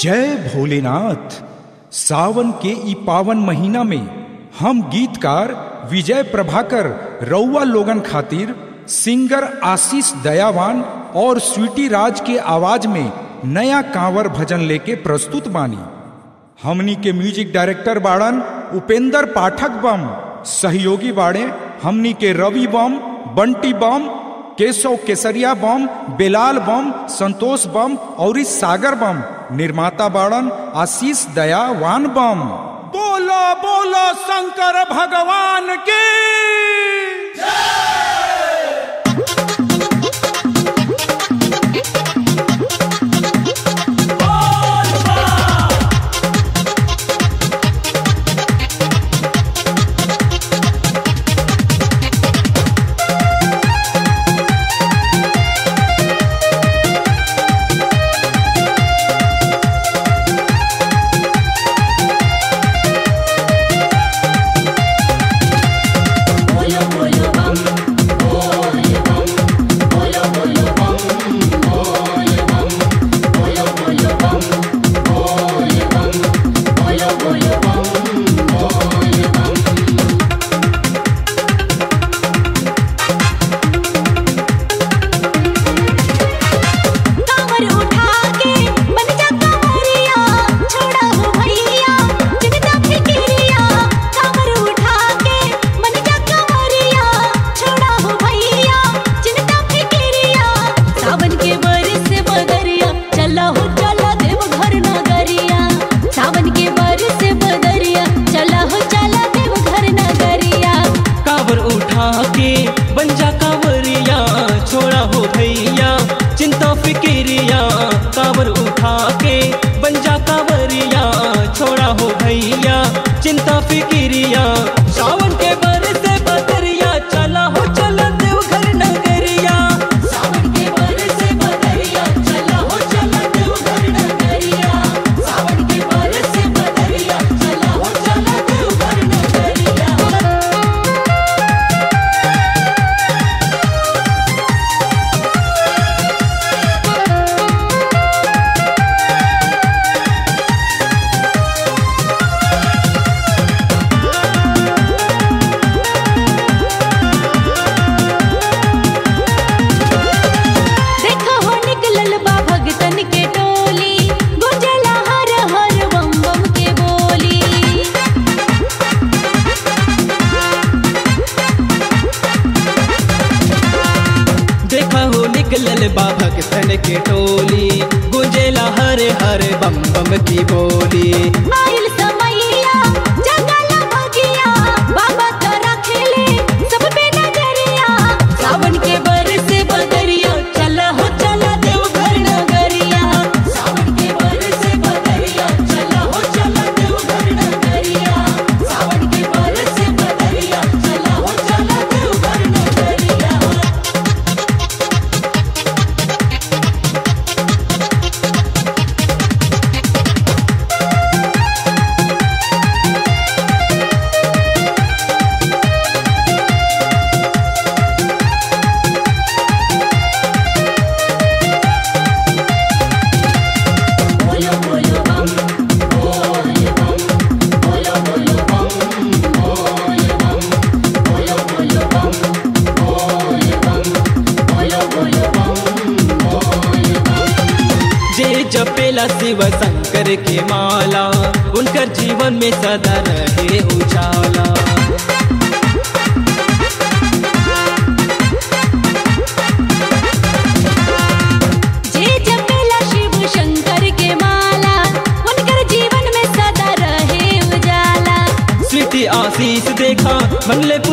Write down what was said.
जय भोलेनाथ सावन के ई पावन महीना में हम गीतकार विजय प्रभाकर रउआ लोगन खातिर सिंगर आशीष दयावान और स्वीटी राज के आवाज में नया कांवर भजन लेके प्रस्तुत बानी हमनी के म्यूजिक डायरेक्टर बाड़न उपेंद्र पाठक बम सहयोगी बाड़े हमनी के रवि बम बंटी बम केशव केसरिया बम बेलाल बम संतोष बम और इस सागर बम निर्माता बाड़न आशीष दयावान बम बोलो बोलो शंकर भगवान की बोलो बोलो बम बोलो बम बोलो बोलो बम बोलो बम बोलो बोलो बम बोलो बम बोलो बोलो बम बोलो बम कांवर उठा के बन जा कांवरिया छोड़ा हो भैया चिंता फिक्रिया कांवर उठा के बन जा कांवरिया छोड़ा हो भैया चिंता फिक्रिया सावन के बरस बदरिया चला हो चला देव घर नगरिया सावन के बरस बदरिया चला हो चला देव घर नगरिया कावर उठा के बन जा कांवरिया छोड़ा हो भैया चिंता फिक्रिया कावर उठा के बन जा कांवरिया छोड़ा हो भैया चिंता फिक्रिया सावन के बरस बदरिया चला हो चला देवघर नगरिया सावन के बरस बदरिया चला हो चला देवघर नगरिया सावन के बरस बदरिया चला हो चला देवघर नगरिया देखो हो निकलल बा भगतन के टोली गुंजला हर हर बम बम के बोली देखा हो निकलल बा भक्तन के टोली गुंजेला हरे हरे बम बम की बोली आइल समैया जगला भगिया बाबा तोरा खेले सब पे नजरिया सावन के बरस बदरिया चला हो चला देवघर नगरिया सावन के बरस बदरिया चला हो चला देवघर नगरिया सावन के बरस बदरिया चला हो चला देवघर नगरिया बोलो बोलो बम बोलो बम बोलो बोलो बम बोलो बम बोलो बोलो बम बोलो बम बोलो बोलो बम बोलो बम जे जपेला शिव शंकर के माला उनकर जीवन में सदा रहे उजाला जे जपेला शिव शंकर के माला उनकर जीवन में सदा रहे उजाला स्वीटी आशीष देखा मंगले